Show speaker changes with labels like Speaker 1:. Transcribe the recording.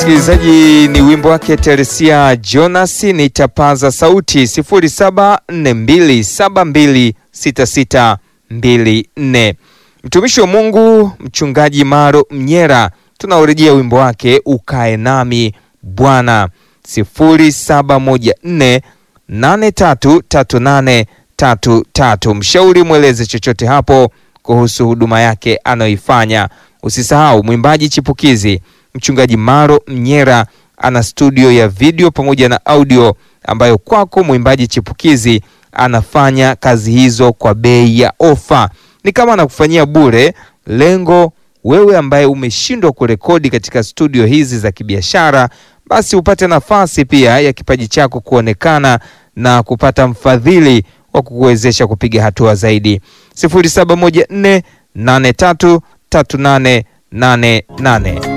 Speaker 1: Msikilizaji, ni wimbo wake Teresia Jonas, nitapaza sauti 0742726624. Mtumishi wa Mungu Mchungaji Maro Mnyera, tunaurejea wimbo wake ukae nami Bwana 0714833833. Mshauri mweleze chochote hapo kuhusu huduma yake anayoifanya. Usisahau mwimbaji chipukizi Mchungaji Maro Mnyera ana studio ya video pamoja na audio ambayo kwako mwimbaji chipukizi anafanya kazi hizo kwa bei ya ofa, ni kama anakufanyia bure. Lengo wewe ambaye umeshindwa kurekodi katika studio hizi za kibiashara, basi upate nafasi pia ya kipaji chako kuonekana na kupata mfadhili wa kukuwezesha kupiga hatua zaidi. 0714833888